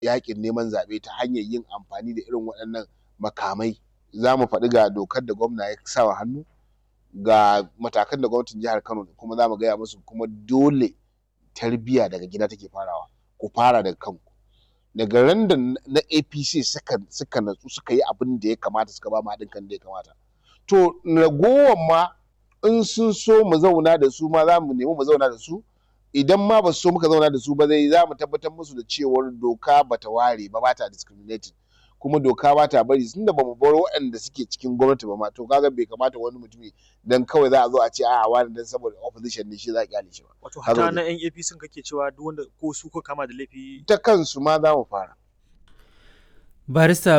yaƙin neman zaɓe ta hanyar yin amfani da irin waɗannan makamai za mu faɗi ga dokar da gwamna ya sa wa hannu ga matakan da gwamnatin jihar Kano kuma za mu gaya musu kuma dole tarbiyya daga gida take farawa ku fara daga kanku daga ran da na APC suka suka natsu suka yi abin da ya kamata suka ba mu haɗin kan da ya kamata to ragowar ma in sun so mu zauna da su ma za mu nemi mu zauna da su idan ma ba su so muka zauna da su ba zai za mu tabbatar musu da cewar doka bata ware ba bata discriminating kuma doka ba ta bari tunda ba mu bar waɗanda suke cikin gwamnati ba ma to kaga bai kamata wani mutumi dan kawai za a zo a ce a'a wani dan saboda opposition ne shi za a kyale shi ba Wato Haka hata ne. na 'yan APC kake cewa duk wanda ko su ko kama da laifi ta kansu ma za mu fara barista